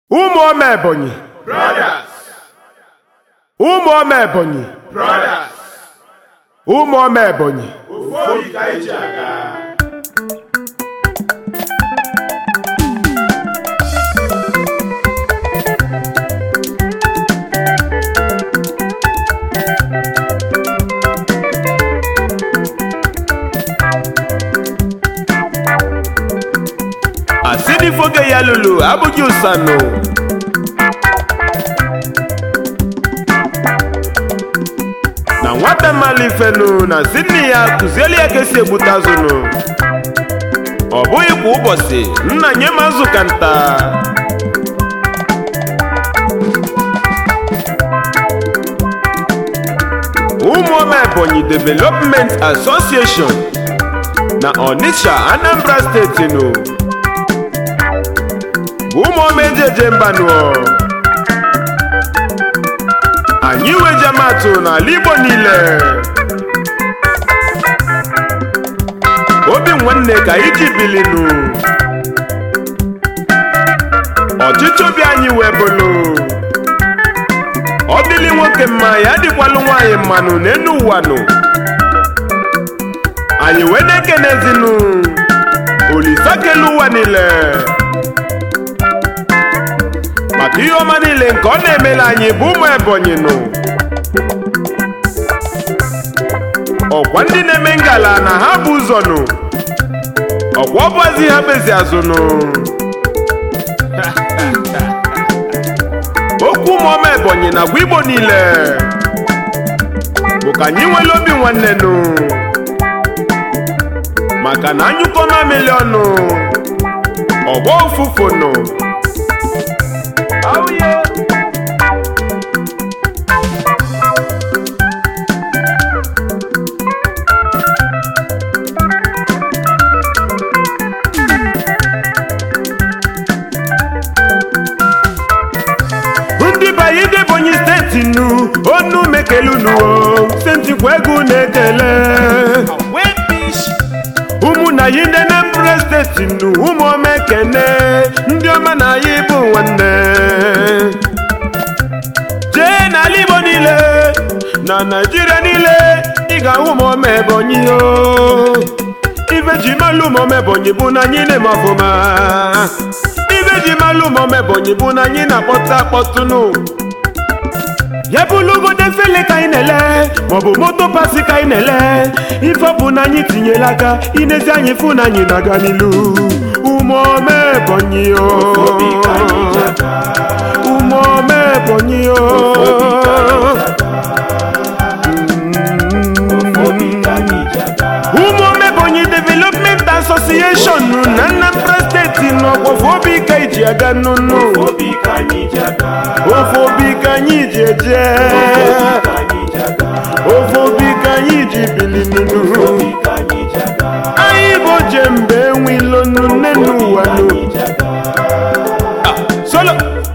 ụmụ ọma ebonyi Brothers, ụmụ ọma ebonyi brothers, ụmụ ọma ebonyi ofu obi ka anyị ji aga. asị n'ifoge ya lulu abụghị ụsanụ na nwata mmalụ ifenu na si nne ya kụzieli ya ka esi egbute azụnụ ọ bụghị kwa ụbọchị nna nye m azụ ka nta ụmụọma ebonyi development association na onitsha anambra steeti nụ bụ ụmụọma ejeje mbanụ anyị wejamatụ n'ala igbo niile obi nwanne ka anyị ji bilinu ọchịchị obi anyị wee bụlụ ọ dịlị nwoke mma ya dịkwalụ nwaanyị mmanụ n'enu ụwa nụ anyị wee na-ekenezinu olisa kele ụwa niile maka ihe ọma niile nke ọ na-emela anyị bụ ụmụ ebonyi nụ ọkwa ndị na-eme ngala na ha bụ ụzọ nụ ọkwa ọbụazi ha bezi azụ nụ okwu ụmụọma ebonyi na agwa igbo niile bụ ka anyị nwere obi nwanne nụ maka na anyụkọ mamili ọnụ ọgbọ ụfụfụ nụ Oh yeah. ndị banye ndị ebonyi steeti nu onu mekelunu sentikwa egwu na-ekele ụmụ na yi ndị Anambra steeti nu ụmụ ọma ekene ndị ọma na anyị bụ nwanne jee n'ala igbo niile na naijiria niile ị ga-ahụ ụmụ ọma ebonyi o ife ji malụ ụmụ ọma ebonyi bụ na anyị na-eme ọfụma ife ji malụ ụmụ ọma ebonyi bụ na anyị na-akpọtụ akpọtụnụ ya bụlụgodo efele ka anyị na-ele maọbụ moto pasi ka anyị na-ele ife ọ bụ na anyị tinyela aka inezi anyị fụ na anyị na-aga n'ilu ụmụ ọma ebonyi o Obi ka anyị ji aga. ụmụ ọma ebonyi o Obi ka anyị ji aga. Obi ka anyị ji aga. ụmụ ọma ebonyi development association na Anambra steeti n'ọgwọfọ obi ka iji aga nnụnụ Obi ka anyị ji aga. ofe obi ka anyị ji eje Obi ka anyị ji aga. ofe obi ka anyị ji bili nnụnụ Obi ka anyị ji aga. anyị bụ oje mgbe enwilo nne n'ụwa nụ Anyị ji aga. solo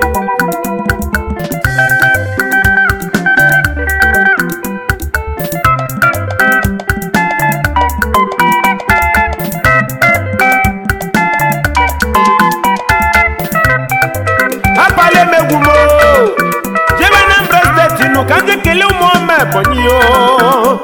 akpala emegwu m o. jebe Anambra steeti nụ ka ndị kelee ụmụ ọma ebonyi o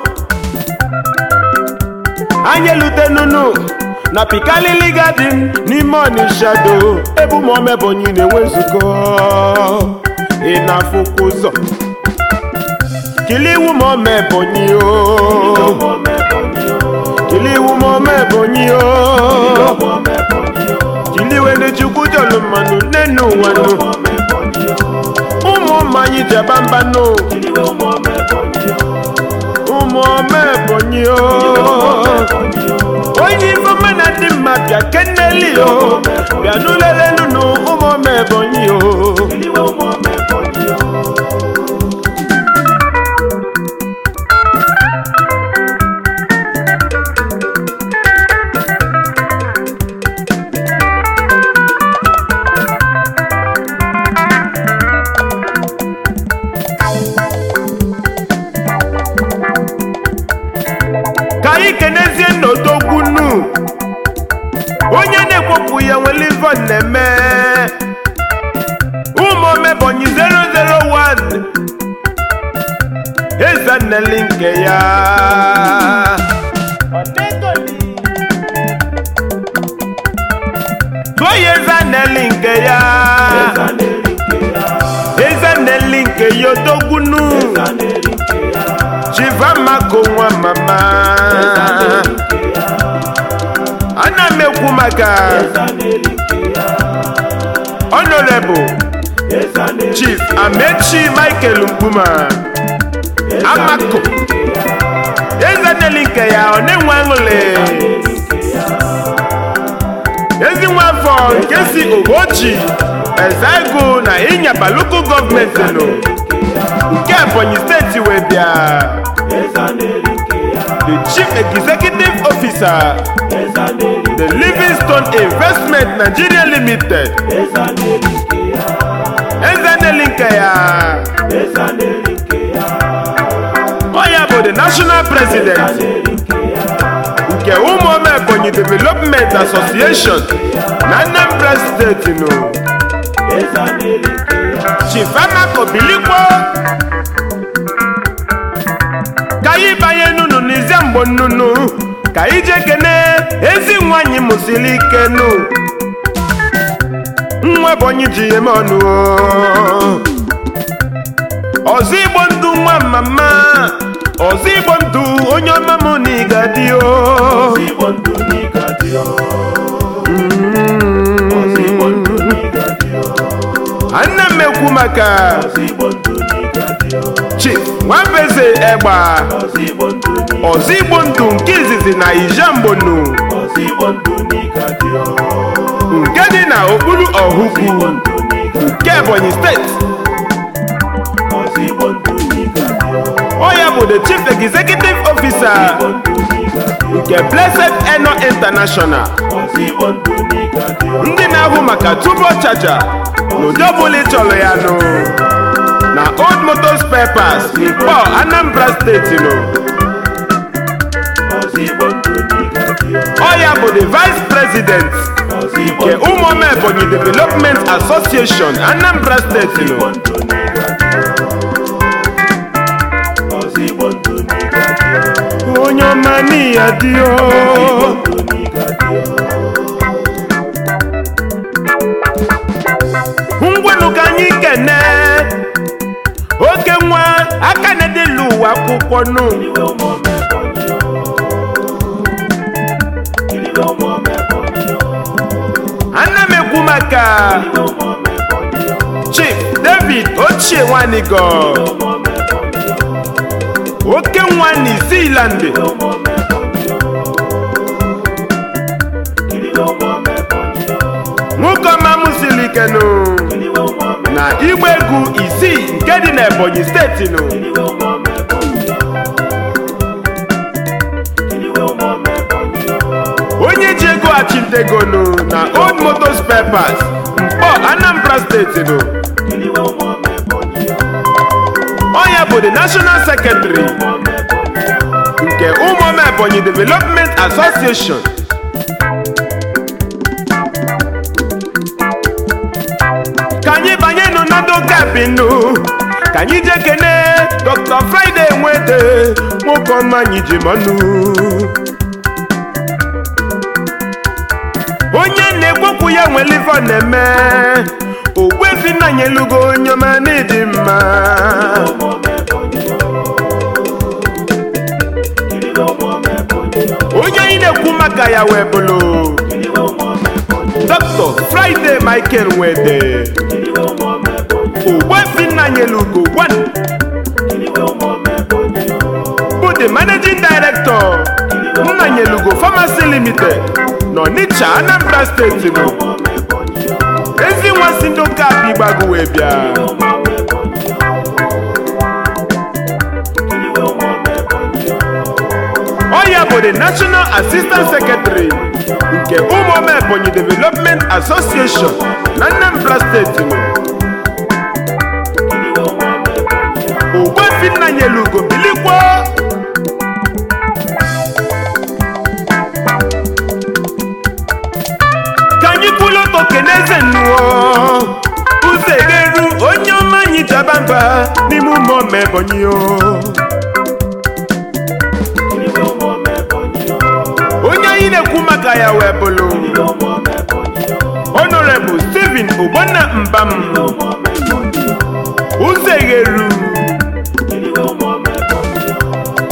anyị elutenunu na pikalili gadin n'ime ọnịsha do ebe ụmụ ọma ebonyi na-enwe nzukọ ị na-afụkwa ụzọ kili iwu ma ọma ebonyi o Ụmụ ọma Ebonyi o. kili iwu ma ọma ebonyi o Ụmụ ọma Ebonyi o. kili iwe ndị chukwu jọlụ mmanụ nne ụwa nụ Ụmụ ọma Ebonyi o. ụmụ ọma anyị ji aba mba nụ Iwe ụmụ ọma Ebonyi o. ụmụ ọma ebonyi o Ụmụ ọma Ebonyi o. onye ifeoma na ndị mma bịa keneli o bịa n'ụlelenu nụ ụmụ ọma ebonyi o Iwe ụmụ ọma Ebonyi o. ka anyị kenezie n'odogwunu onye na-ekwopụ ya nwere ive ọ na-eme omebonyi 001 ezanneli nke ya tụọ ya ezanneli nke ya ezanneli nke ya odogbunu chivamako nwa mama ana m ekwu maka honorable chief amechi michael mkpuma amako ezanneli nke ya ọ na-enwe aṅụle ezi nwafọ nke si ogochi ezaigu na ịnyaba local gọọmenti nụ nke ebonyi steeti wee bịa the chief executive officer the livingstone investment nigeria limited ezanneli nke ya ọ ya bụ the national president nke ụmụome ebonyi development association na anambra steeti nụ chifamako bilikwo ka anyị banye nunu n'ize mgbo nnunu ka anyị jee kene ezi nwanyị mụsiri ike nụ nwa ebonyi ji ya eme ọnụ o. ọzọ igbo ndụ nwa mama ọzọ igbo ndụ onye ọma mụ na ịga dị o ana m ekwu maka chief nwabeze egba ọzọ igbo ndụ nke izizi na ijambonu nke dị na okpuru ọhụgwu nke ebonyi steeti ọ ya bụ the chief executive officer nke blessed eno international ndị na-ahụ maka turbo charger n'ụdị ọbụla ị chọrọ ya nụ na old motor spare parts mkpọ anambra steeti nụ ọ ya bụ the vice president nke ụmụome ebonyi development association anambra steeti nụ onye ọma n'iya dị o ngwanụ ka anyị kene oke nwa aka na-edelu ụwa akwụkwọ nụ ana m ekwu maka chief david ochie nwanigo oke nwa n'iziland nwoke ọma m siri ike nụ na igba egwu isii nke dị n'ebonyi steeti nụ onye ji ego achịntegonu na old motor spare parts mkpọ anambra steeti nụ ọ ya bụ the national secretary nke ụmụome ebonyi development association ka anyị banye nụ na ndokabinu ka anyị jee kene dr friday nwede nwoke ọma anyị ji manụ onye na-ekwekwu ya nwere ife ọ na-eme ogwefi nna nyelugo onye ọma n'ịdị mma onye anyị na-ekwu maka ya wee bụlụ dr friday michael nwede ogwefi nna nyelugo one bụ the managing director nna nyelugo pharmacy limited n'Ọnịcha Anambra steeti nụ ezi nwa si ndị ụka abịa ịgbago wee bịa ọ ya bụ the national assistant secretary nke ụmụome ebonyi development association na Anambra steeti nụ ogbefi nna nyelugo bilikwa ka anyị kwụlụ oto keneze nnụọ ụzọ egeru onye mba n'ime ụmụ ọma ebonyi o Kiliwe ụmụ ọma Ebonyi o. onye anyị na-ekwu maka ya wee bụlụ Kiliwe ụmụ ọma Ebonyi o. honorable stephen ogbonna mbam Kiliwe ụmụ ọma Ebonyi o. ụzọ egheru Kiliwe ụmụ ọma Ebonyi o.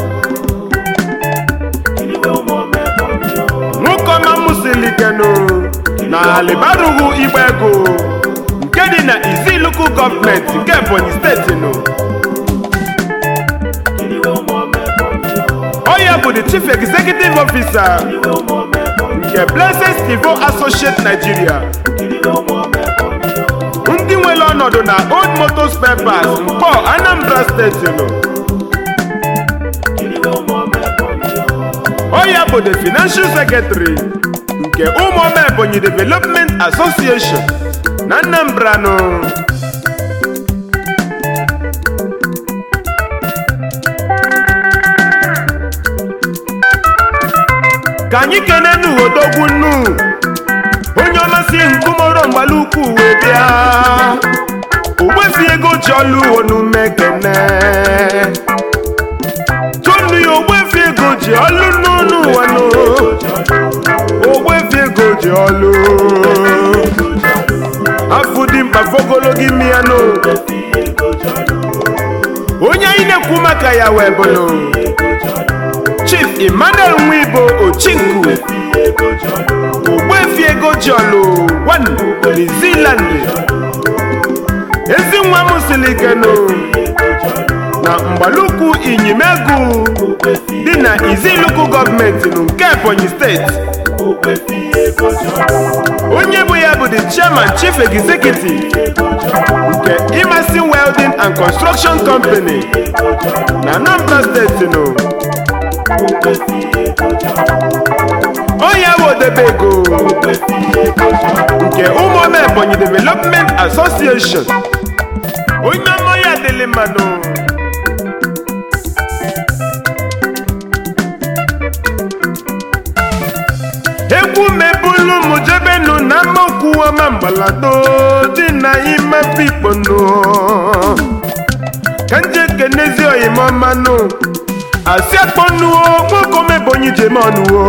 Kiliwe ụmụ ọma Ebonyi o. nwoke ọma musilikenu na alibarughu igba ego nke dị na iziluku gọọmenti nke ebonyi steeti nụ Kiliwe ụmụ ọma Ebonyi o. ọ ya bụ the chief executive officer Kiliwe ụmụ ọma Ebonyi nke blessed stivo associate nigeria o. Kiliwe ụmụ ọma Ebonyi o. ndị nwere ọnọdụ na old motor spare parts mkpọ anambra steeti nụ Kiliwe ụmụ ọma Ebonyi o. ọ ya bụ the financial secretary nke ụmụoma ebonyi development association na anambra nụ ka anyị kene nuhodogwu nnu onye ọmasị nkumoro mgbala ukwu wee bịa ogbefi ego ji ọlụ onume kene tonu ya ogbefi ego ji ọlụ n'ọnụ ụwa nụ ogbefi ego ji ọlụ afụ dị mkpa fogologo imi ya nụ onye anyị na-ekwu maka ya wee bụlụ chief emmanuel nwibo ochinku ogbefi ego ji ọlụ wan new zealand ezi nwa m siri ike nụ na mgbalukwu inyimegu dị na iziluku gọọmenti nụ nke ebonyi steeti onye bụ ya bụ the chairman chief executive nke imasi welding and construction company na anambra steeti nụ onye bụ odebego nke ụmụoma ebonyi development association onye ọma ya dịlị mmanụ egwu mebulu m jebenu na amaokwu ọma mgbalado dị na ime pikponu ka nje kenezi oyimamanụ asị akpọnuo nwoke omebonyi jemonuo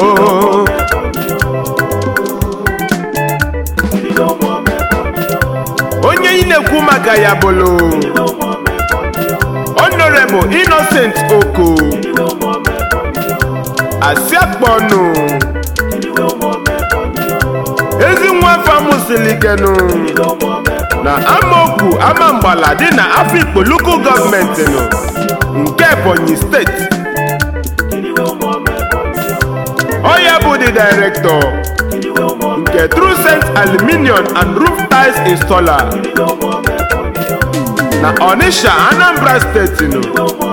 onye ị na-ekwu maka ya bụlụ honorable innocent oko asị akpọnụ ezi nwa afọ amụsilikenu na amaokwu ama mgbala dị na afikpo local gọọmenti nụ nke ebonyi steeti ọ ya bụ the director nke trucent aluminium and roof tiles installer na onisha anambra steeti nụ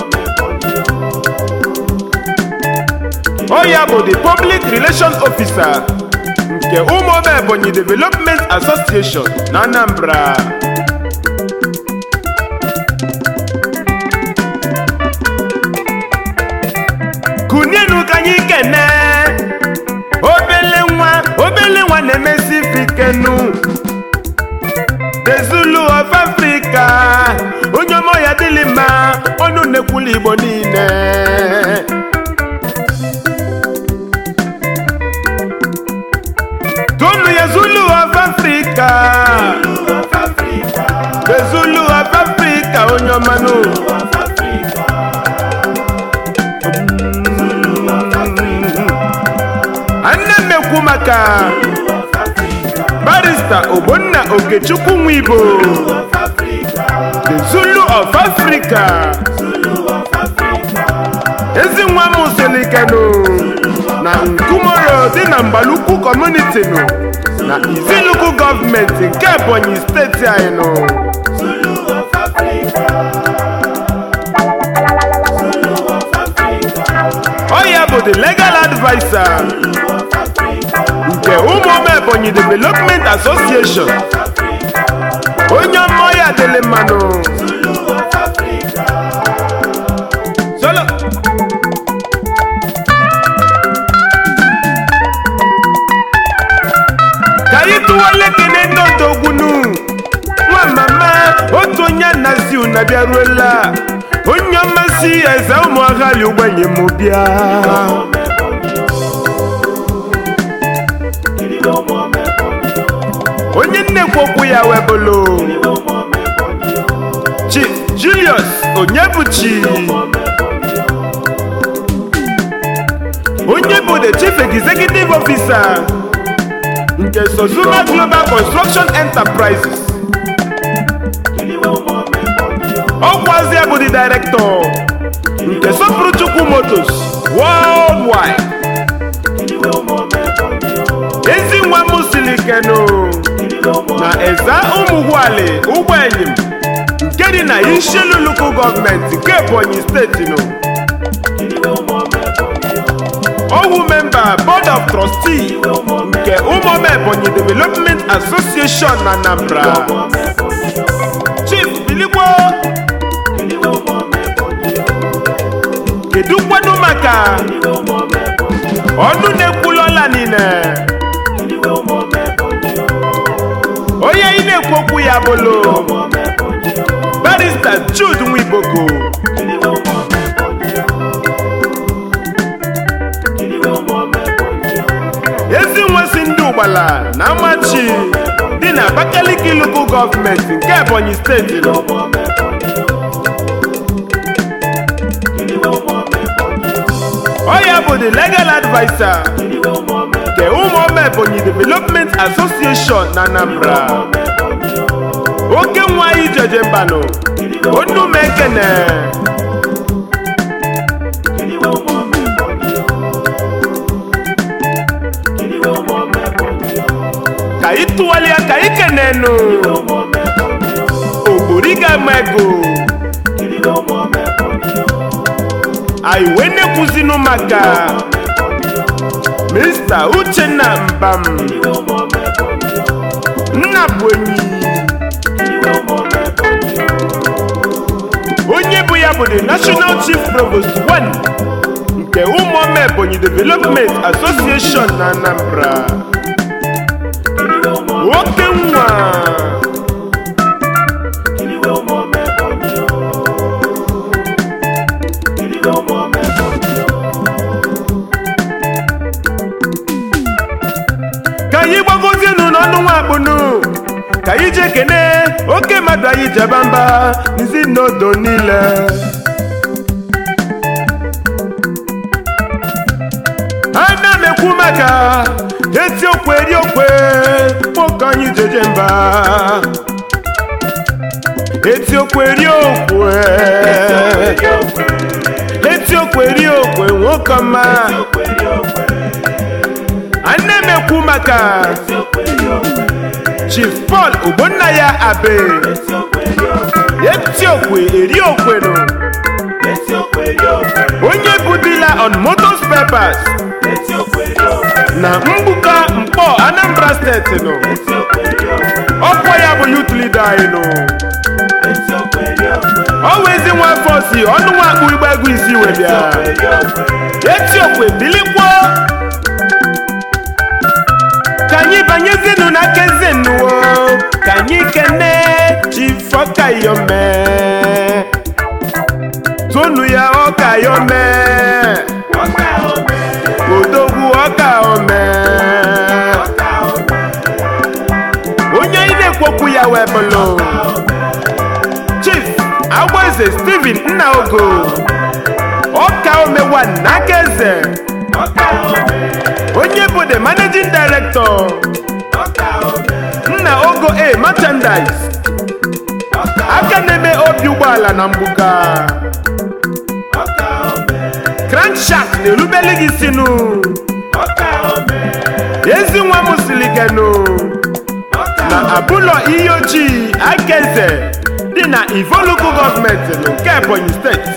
ọ ya bụ the public relations officer nke ụmụoma ebonyi development association na anambra kunienu ka anyị kene obele nwa obele nwa na-emesi fikenu the zulu of africa onye ọma ya dịlị mma ọnụ na-ekwulu igbo niile tonu ya zulu of africa the zulu of africa onye ọma nụ ana m ekwu maka barista ogbonna okechukwu nwibo the zulu of africa ezi nwa m solikenu na nkumoro dị na mgbalukwu kọmuniti nụ na iziluku gọọmenti nke ebonyi steeti anyị nụ ọ ya bụ the legal adviser nke ụmụoma ebonyi development association onye ọma ya dịlị mmanụ solo ka anyị tụwale kene ndị odogwunu nwa mama otu onye onye nazi una bịaruola onye mmasị eze ụmụ aghali ugbenye m bịa onye nnekwu okwu ya webụlụ chief julius onyebuchi onye bụ the chief executive officer nke sozuma global construction enterprises ọkwazia bụ the director nke sopuruchukwu motos worldwide ezi nwa m siri kenu na eza ụmụgwuali ụgbọenyim nke dị na isheluluku gọọmenti nke ebonyi steeti nụ owu memba board of trustee nke ụmụoma ebonyi development association na anambra chief biligbo kedu nkwado maka ọnụ na-ekwulu ọla niile onye anyị na-ekwu okwu ya bụlụ barista jude nwiboko ezi nwesị ndị ụgbala na amachi dị na abakaliki lokal gọọmenti nke ebonyi steeti nọ ọ ya bụ the legal adviser nke ụmụoma ebonyi development association na anambra oke nwa anyị jeje mbanụ onume ekene ka ị tụgharịa ka ị kenenu ogboriga mego anyị wee na-ekwuzinu maka mr uchenna mbam nna bụ enyi onye bụ ya bụ the national chief provost 1 nke ụmụoma ebonyi development association na anambra nwoke nwa ka anyị gbagozienu n'ọnụ nwa akpụnụ ka anyị jee kene oke mmadụ anyị jeba mba nzi n'odo niile ana m ekwu maka etiokwe eriokwe nwoke anyị jeje mba etiokwe eriokwe etiokwe eriokwe nwoke ọma ana m ekwu maka chief paul ogbonnaya abe etiokwe eriokwenu onye bụ dila on motor spare parts na mgbuka mkpọ anambra steeti nụ ọkwa ya bụ youth leader anyị nụ ọ wụ ezi nwa afọ si ọnụ nwa akpụ igba egwu isi wee bịa etiokwe bilikwo ka anyị banyezienu n'aka eze nnuwo ka anyị kene chifọkayome tonu ya ọkayome odogwu ọkaome onye anyị na-ekwokwu ya wee bụlụ chief agbaeze steven nnaogo ọkaome wan n'aka eze onye bụ the managing director nna ogo a merchandise aka na-eme obi ụgbọala na mgbuka crankshaft na-erubeli gị sinu ezi nwa m silikenu na abụlọ ihe ojii aka eze dị na ivoluku gọọmenti nke ebonyi steeti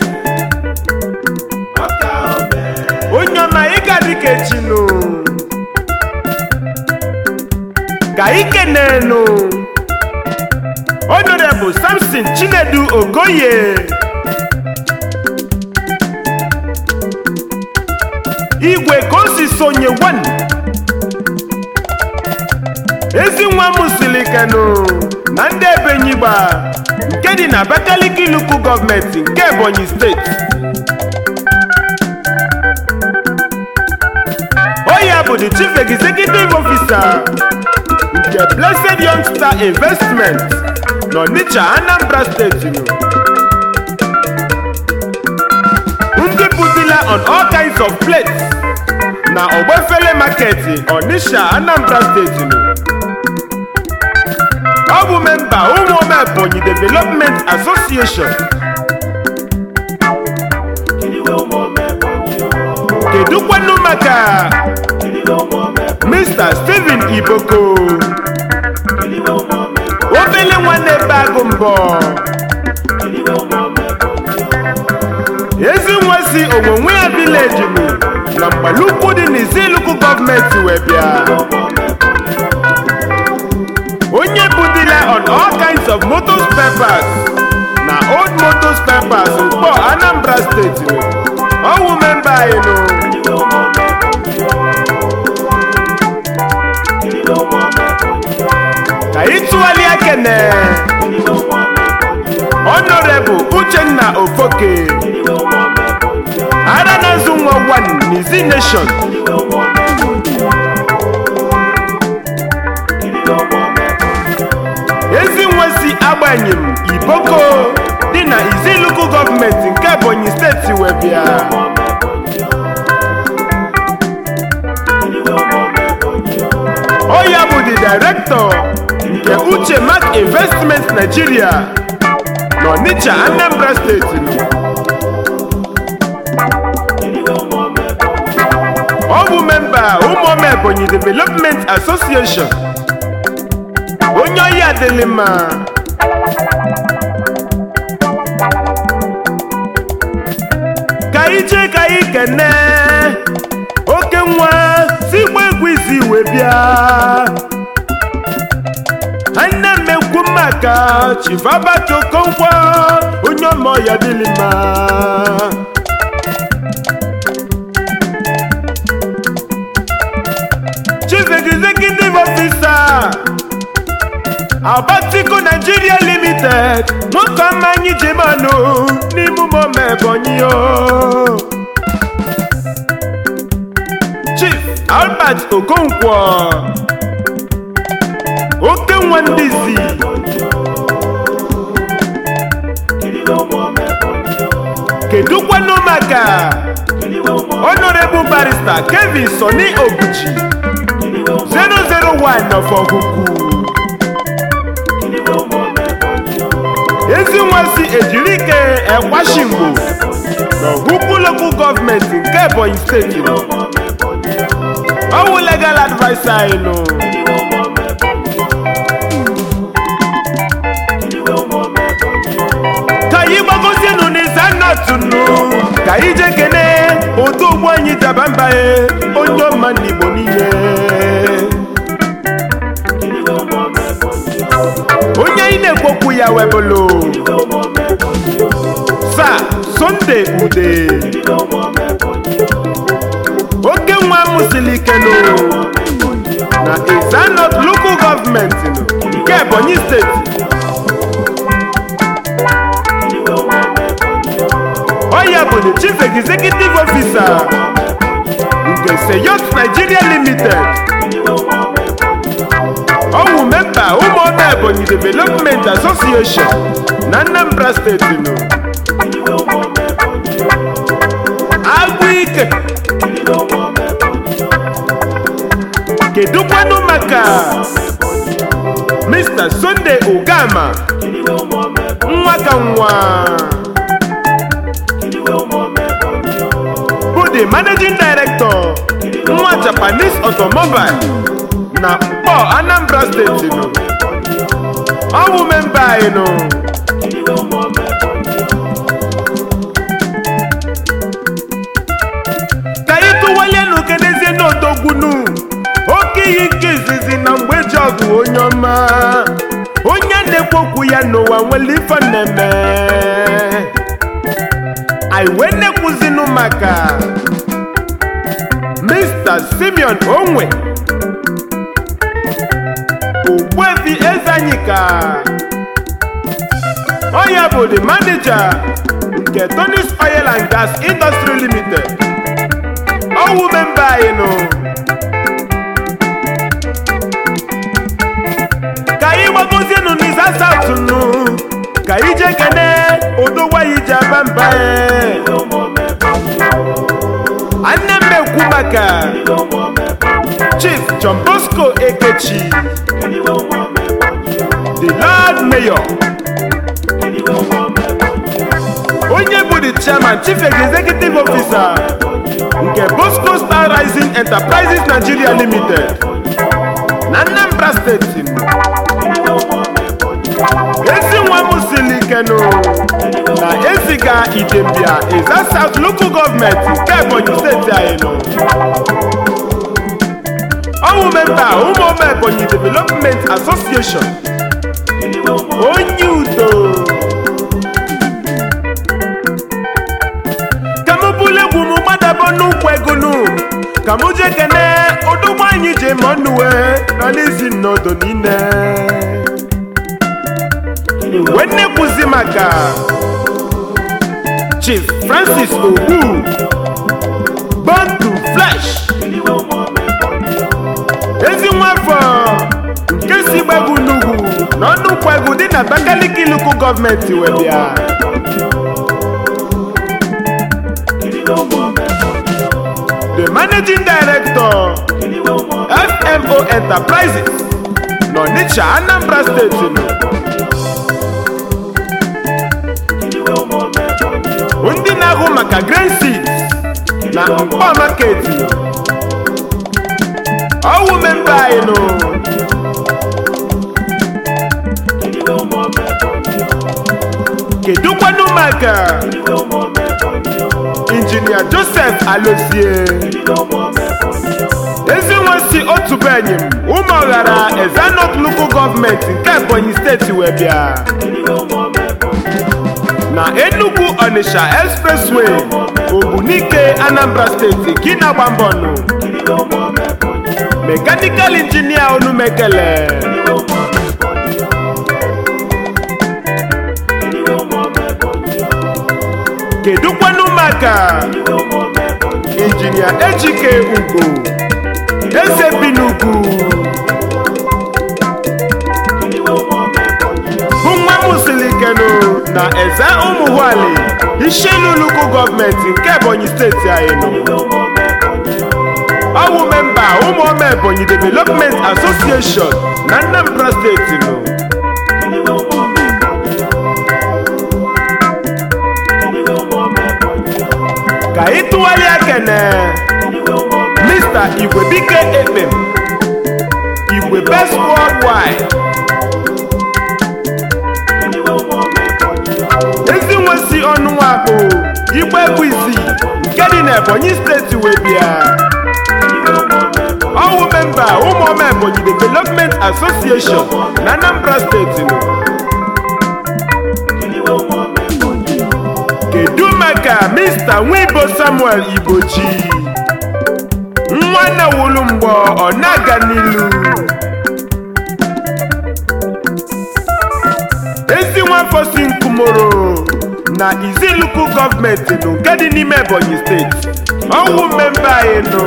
onye ọma ịga dịka echinu ka ikenenu honorable samson chinedu ogoye igwe ka o si sonye wan ezi nwa m silikenu na ndị ebenyigba nke dị na abakaliki lukụ gọọmenti nke ebonyi steeti oya bụ the chief executive officer nke blessed young star investment n'onitsha anambra steeti nụ. ndị bụdila on all kinds of plates na ogbefele market onitsha anambra steeti nụ. ọ bụ memba ụmụome ebonyi development association Kiliwe ụmụ ọma Ebonyi o. kedụkwanụ maka Kiliwe ụmụ ọma Ebonyi. mr stephen iboko Kiliwe ụmụ ọma Ebonyi. obele nwanne be agụ mbọ Kiliwe ụmụ ọma Ebonyi o. ezi nwa si onwonwe ya vileji nụ na mgbalukwu dị n'iziluku gọọmenti wee bịa Ụmụ ọma Ebonyi o. onye bụ dila on all kinds of motor spare parts na old motor spare parts mkpọ anambra steeti nụ ọwụ memba anyị nụ Kiliwe ụmụ ọma Ebonyi o. Kiliwe ụmụ ọma Ebonyi o. ka anyị tụgharịa kene Kiliwe ụmụ ọma Ebonyi o. honorable uchenna ofoke Kiliwe ụmụ ọma Ebonyi o. ara na-azụ nwa one n'izi nation Kiliwe ụmụ ọma Ebonyi o. Kiliwe ụmụ ọma Ebonyi o. ezi nwa si agbanyem iboko dị na iziluku gọọmenti nke ebonyi steeti wee bịa Ụmụ ọma Ebonyi o. Kiliwe ụmụ ọma Ebonyi o. ọ ya bụ the director nke uche mark investment nigeria n'onitsha anambra steeti nụ. Kiliwe ụmụ ọma Ebonyi o. ọ bụ memba ụmụome ebonyi development association onye ọya adịlị mma ka anyị jee ka anyị kene oke nwa si gba egwu izi wee bịa nne m ekwu maka chivabatokonkwa onye ọma ọya dịlị mma chief executive officer abatiku nigeria limited nwoke ọma anyị ji manụ n'ime ụmụome ebonyi o chief albert okonkwo oke nwa ndị zi Kiliwe ụmụ ọma Ebonyi o. kedụkwanụ maka Kiliwe ụmụ ọma. honorable barrister kevin soni obuchi Kiliwe ụmụ ọma. 001 of ọgụgụ Kiliwe ụmụ ọma Ebonyi o. ezi nwa si ejirike ekwashingbo n'ọgụgụ lokal gọọmenti nke ebonyi steeti nọ. Ụmụ ọma Ebonyi o. ọwụ legal adviser anyị nụ Kiliwe ụmụ ọma Ebonyi o. Kiliwe ụmụ ọma Ebonyi o. ka anyị gbagosienụ n'izanatụnụ ka anyị jee kene otu ogbu anyị daba mba e onye ọma n'igbo niile Kiliwe ụmụ ọma Ebonyi o. onye anyị na-ekwokwu ya webụlụ Kiliwe ụmụ ọma Ebonyi o. sa sonde ude Kiliwe ụmụ ọma Ebonyi o. oke nwa mụsili ikenụ na izanot lokal gọọmenti nụ nke ebonyi steeti Kiliwe ụmụ ọma Ebonyi o. ọya bụ the chief executive officer nke seyot nigeria limited Kiliwe ụmụ ọma Ebonyi o. ọwụ memba ụmụọma ebonyi development association na anambra steeti nụ Kiliwe ụmụ ọma Ebonyi o. agwụ ike Kiliwe ụmụ ọma Ebonyi o. kedụkwanụ maka mr sunday ugama Kiliwe ụmụ ọma Ebonyi nwa ka nwa Kiliwe ụmụ ọma Ebonyi o. bụ the managing director nwa japanese automobile na mkpọ anambra steeti nụ ọwụ memba anyị nụ Kiliwe ụmụ ọma Ebonyi o. ka anyị tụwalienụ kenezie n'odogbunu oke iyi nke izizi na mgbe ji ọgụ onye ọma onye na-ekwokwu ya n'ụwa nwere ife na-eme anyị wee na-ekwuzinụ maka mr simeon onwe ogbuefi ezanyika onye bụ the manager nke tonis oil and gas industry limited ọwụ memba anyị nụ ka anyị gbagozienụ n'iza south nụ ka anyị jee kene odogwayi ji aba mba ee. anne m ekwu maka chief john bosco ekechi the lord mayor onye bụ the chairman chief executive officer nke bosco star rising enterprises nigeria limited na anambra steeti ezi nwa m siri ikenu na eziga idembia eza south local gọọmenti nke ebonyi steeti anyị nọ ọwụ memba ụmụome ebonyi development association onye udo ka m bụlụ egwu m gbadabo n'ụkwụ egonu ka m jee kene odogbo anyị ji ma ọnụwe nọ n'izi nnodo niile wee nnekwuzi maka chief francis ogbu born to flesh ezi nwafọ nke si gbegwu n'ugwu na ọnụ ụkwegwu dị na abakaliki lukụ gọọmenti wee bịa the managing director fmo enterprises n'onitsha anambra steeti nọ ndị na-ahụ maka grain seeds na mkpọ maketi ọwụ memba anyị nụ kedukwanụ maka injinia joseph alozie ezinwe si otu be enyi m ụmụ ọghara ezanot local gọọmenti nke ebonyi steeti wee bịa na enugu onitsha expressway ogbunike anambra steeti gị na-agba mbọ nụ mekanikal injinia onumekele kedukwanụ maka injinia ejike ugo eze bi n'ugwu bụ nwa musilikenu na eze ụmụhwali ishenuluku gọọmenti nke ebonyi steeti anyị nọ ọwụ memba ụmụoma ebonyi development association na anambra steeti nọ ka anyị tụgharịa kene mr igwebike ekpem igwe best worldwide ezi nwesi ọnụ nwakpo igbe egwu isii nke dị n'ebonyi steeti wee bịa ọwụ memba ụmụoma ebonyi development association na anambra steeti nọ kedu maka mr nwibo samuel igbochi nwa na wulu mgbọ ọ na-aga n'ilu ezi nwafọ si nkumoro na iziluku gọọmenti nụ nke dị n'ime ebonyi steeti ọwụ mmembe anyị nụ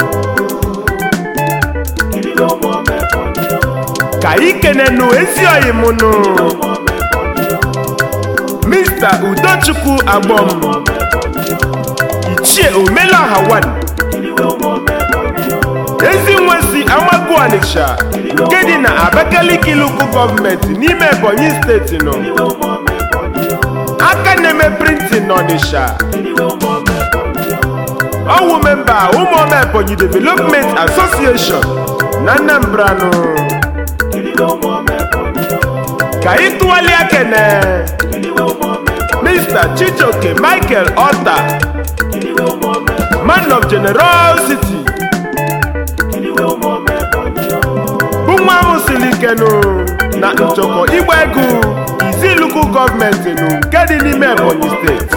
ka anyị kenenu ezi oyi m nụ mr udochukwu agbom ichie omelaha wan ezi nwe si amagu ọnịsha nke dị na abakaliki luku gọọmenti n'ime ebonyi steeti nọ aka na-eme printin n'ọnịsha ọwụ memba ụmụọma ebonyi development association na anambra nụ ka anyị tụgharịa kene mr chijoke michael ota man of generosity bụ nwa ahụ siri ikenu na nchọkọ igba egwu iziluku gọọmenti nụ nke dị n'ime ebonyi steeti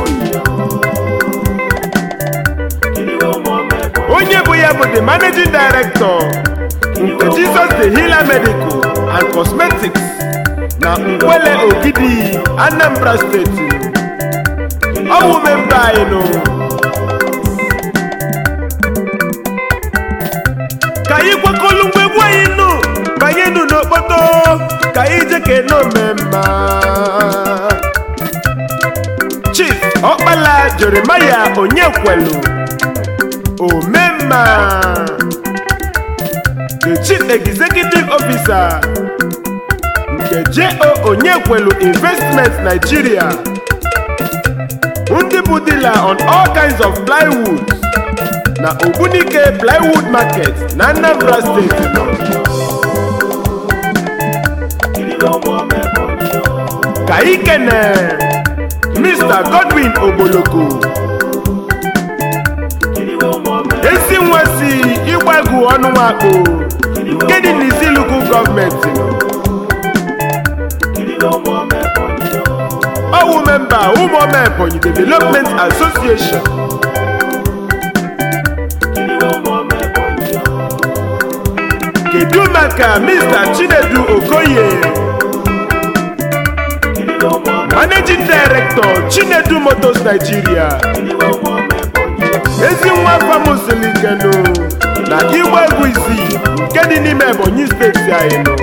onye bụ ya bụ the managing director nke jesus the healer medical and cosmetics na nkwele ogidi anambra steeti ọwụ memba anyị nụ ka anyị kwekọlụ mgbe egwu anyị nụ banye nụ n'okpoto ka anyị jeke n'omemma chief ọkpala jeremaya onyekwelu omemma the chief executive officer nke jo onyekwelu investment nigeria ndị bụ dealer on all kinds of plywood na ogbunike plywood market na anambra steeti nọ Kiribe ụmụ ọma Ebonyi o. ka ikene mr godwin ogboloko Kiribe ụmụ ọma ezi nwa si ịgbagụ ọnụ nwakpo nke dị n'isi lukụ gọọmenti nọ Kiribe ụmụ ọma Ebonyi o. ọwụ memba ụmụọma ebonyi development association Kiribe ụmụ ọma Ebonyi o. kedu maka mr chinedu okoye Kiribe ụmụ ọma managing director chinedu motors nigeria Kiribe ụmụ ọma Ebonyi o. ezi nwa famusilikenu na igba egwu isii nke dị n'ime ebonyi steeti anyị nọ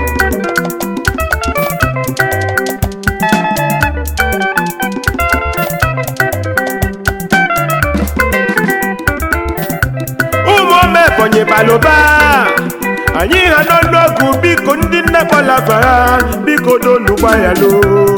ụmụoma ebonyi balụba anyị ha nọ n'ọgụ biko ndị nne kpọlafa ha biko donu gbayalo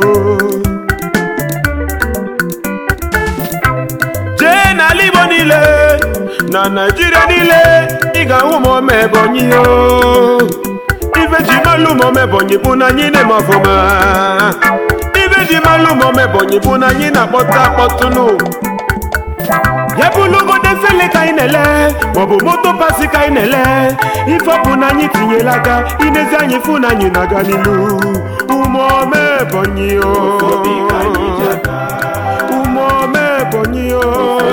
jee n'ala igbo niile na naijiria niile ị ga-ahụ ụmụoma ebonyi o ife ji malụ ụmụoma ebonyi bụ na anyị na-eme ọfụma ife ji malụ ụmụoma ebonyi bụ na anyị na-akpọtụ akpọtụnụ ya bụlụgodo efele ka anyị na-ele maọbụ moto pasi ka anyị na-ele ife ọ bụ na anyị tinyela aka inezi anyị fụ na anyị na-aga n'ilu ụmụoma ebonyi o Obi ka anyị ji aga. ụmụoma ebonyi o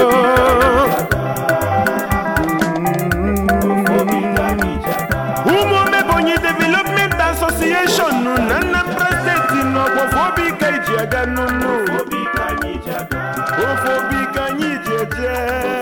Obi ka anyị ji aga. ụmụoma ebonyi development association nụ na Anambra steeti n'ọgbọfọ obi ka iji aga nnụnụ Obi ka anyị ji aga. ofe obi ka anyị ji eje